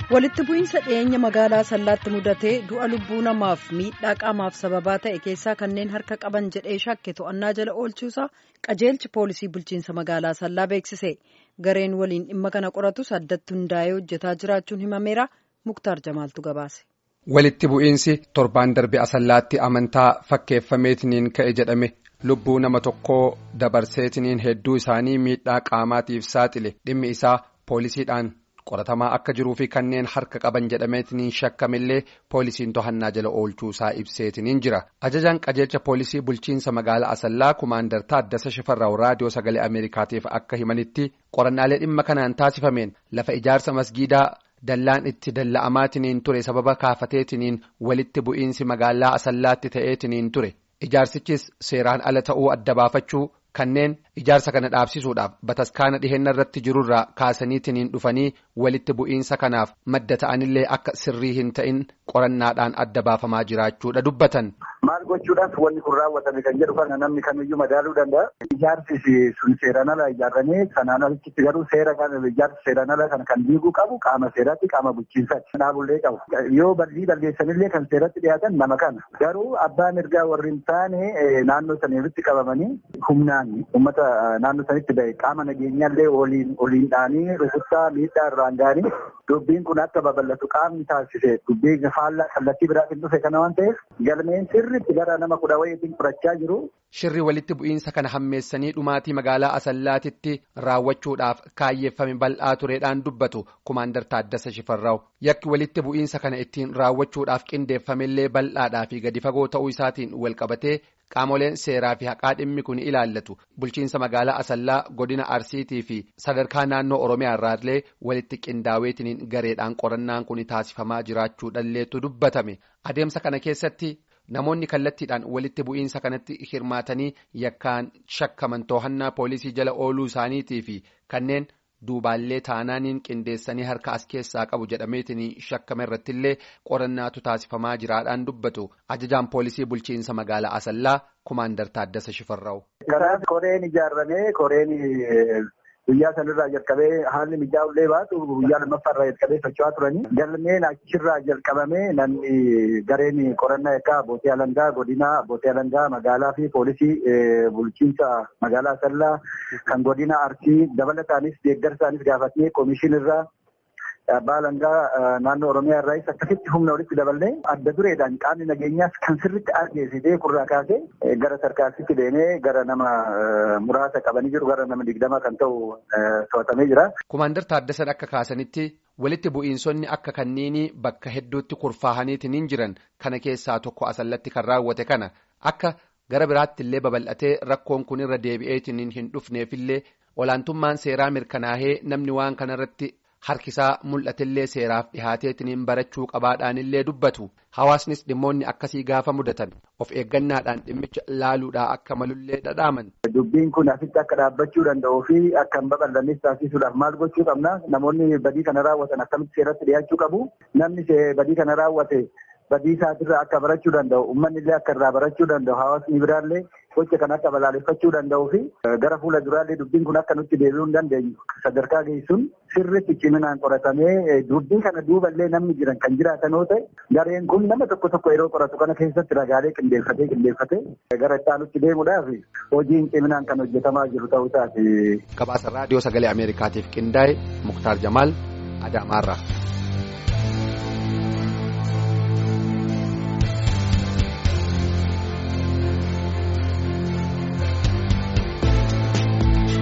walitti bu'iinsa dhiyeenya magaalaa sallaatti mudatee du'a lubbuu namaaf miidhaa qaamaaf sababaa ta'e keessaa kanneen harka qaban jedhee shakke to'annaa jala oolchuusaa qajeelchi poolisii bulchiinsa magaalaa sallaa beeksise gareen waliin dhimma kana qoratus addatti hundaa'ee hojjetaa jiraachuun himameera muktaar jamaaltu gabaase. walitti bu'iinsi torbaan darbe asallaatti amantaa fakkeeffameetiniin ka'e jedhame lubbuu nama tokkoo dabarseetiniin hedduu isaanii miidhaa qaamaatiif saaxile dhimmi isaa poolisiidhaan. qoratamaa akka jiruu fi kanneen harka qaban jedhameetiniin shakkamillee poolisiin to'annaa jala oolchuusaa ibseetiniin jira ajajaan qajeelcha poolisii bulchiinsa magaalaa asallaa kumaandar taaddasa shifarraa'u raadiyoo sagalee ameerikaatiif akka himanitti qorannaalee dhimma kanaan taasifameen lafa ijaarsa masgiidaa dallaan itti dalla'amaatiniin ture sababa kaafateetiniin walitti bu'iinsi magaalaa asallaatti ta'eetiniin ture ijaarsichis seeraan ala ta'uu adda baafachuu. kanneen ijaarsa kana dhaabsisuudhaaf bataskaana dhiheenya irratti jirurraa kaasaniitiniin dhufanii walitti bu'iinsa kanaaf madda ta'anillee akka sirrii hin ta'in qorannaadhaan adda baafamaa jiraachuudha dubbatan. Maal gochuudhaaf wanni kun raawwatame kan jedhu kana namni kamiyyuu madaaluu danda'a. Ijaarsi sun seeraan ala ijaarramee sanaan alitti garuu seera kana ijaarsi seeraan ala kana kan diiguu qabu qaama seeraatti qaama bulchiinsaatti dhaabullee qabu. Yoo bal'ii balleessanillee kan seeratti dhiyaatan nama kana. Garuu abbaa mirgaa warri hin taane naannoo saniirratti qabamanii humnaan uummata naannoo sanitti bahe qaama nageenyaallee waliin waliin dhaanii rukuttaa miidhaa irraan ga'anii dubbiin kun akka babal'atu qaamni taasise dubbii faallaa kallattii biraatiin dhufe kana waan ta'eef galmeen sirriitti gara nama kudha wayiitiin fudhachaa jiru. Shirri walitti bu'iinsa kana hammeessanii dhumaatii magaalaa Asallaatitti raawwachuudhaaf kaayyeeffame bal'aa tureedhaan dubbatu kumaandar Taaddasa Shifarraa'u. Yakki walitti bu'iinsa kana ittiin raawwachuudhaaf qindeeffamillee bal'aadhaa fi gadi fagoo ta'uu isaatiin walqabatee qaamoleen seeraa fi haqaa dhimmi kun ilaallatu bulchiinsa magaalaa Asallaa godina Arsiitii fi sadarkaa naannoo Oromiyaa irraallee walitti qindaa'eetiniin gareedhaan qorannaan kun taasifamaa jiraachuudhalleetu dubbatame adeemsa kana keessatti. Namoonni kallattiidhaan walitti bu'iinsa kanatti hirmaatanii yakkaan shakkaman to'annaa poolisii jala ooluu isaaniitii fi kanneen duubaallee taanaaniin qindeessanii harka as keessaa qabu jedhameetiin shakkame irrattillee qorannaatu taasifamaa jiraadhaan dubbatu ajajaan poolisii bulchiinsa magaalaa Asallaa kumaandar Taaddasa Shifarraa'u. Karaa koreen ijaarramee koreen guyyaa sanarraa jalqabee haalli mijaa'ullee baatu guyyaa lammaffaarraa jalqabee socho'aa turanii galmeen achirraa jalqabamee namni gareen qorannaa egaa abbootii alangaa godina abbootii alangaa magaalaa fi poolisii bulchiinsa magaalaa Asallaa kan godina arsii dabalataanis deeggarsaanis gaafatee komishinirraa abbaa alangaa naannoo oromiyaa irraas akkasitti humna walitti daballee adda dureedhaan qaamni nageenyaas kan sirritti argeessitee kurraa kaasee gara sarkaasitti deemee gara nama muraasa qabanii jiru gara nama digdama kan ta'u to'atamee jira. Kumaandar Taaddasan akka kaasanitti walitti bu'iinsonni akka kanneenii bakka hedduutti kurfaahaniitiin jiran kana keessaa tokko asallatti kan raawwate kana akka gara biraatti illee babal'atee rakkoon kun irra deebi'eetiin hin dhufneefillee olaantummaan seeraa mirkanaahee namni waan kanarratti. Harkisaa mul'atillee seeraaf dhihaateetiniin barachuu qabaadhaanillee dubbatu hawaasnis dhimmoonni akkasii gaafa mudatan of eeggannaadhaan dhimmicha laaluudhaa akka malullee dhadhaaman. Dubbiin kun asitti akka dhaabbachuu danda'uu fi akka hin babal'annes taasisuudhaaf maal gochuu qabna namoonni badii kana raawwatan akkamitti seeratti dhiyaachuu qabu namni badii kana raawwate badii isaatirraa akka barachuu danda'u uummanni illee akka irraa barachuu danda'u hawaasni biraallee gocha kan akka balaaleffachuu danda'uu fi gara fuula duraallee dubbiin kun akka nutti deebi'uu hin dandeenyu sadarkaa geessuun sirriitti ciminaan qoratamee dubbii kana duuballee namni jiran kan jiraatan yoo ta'e gareen kun nama tokko tokko yeroo qoratu kana keessatti ragaalee qindeeffatee qindeeffatee gara itti deemuudhaaf hojiin ciminaan kan hojjetamaa jiru ta'uu isaati. Gabaasa raadiyoo sagalee Ameerikaatiif qindaa'e Muktaar Jamaal Adaamaarraa.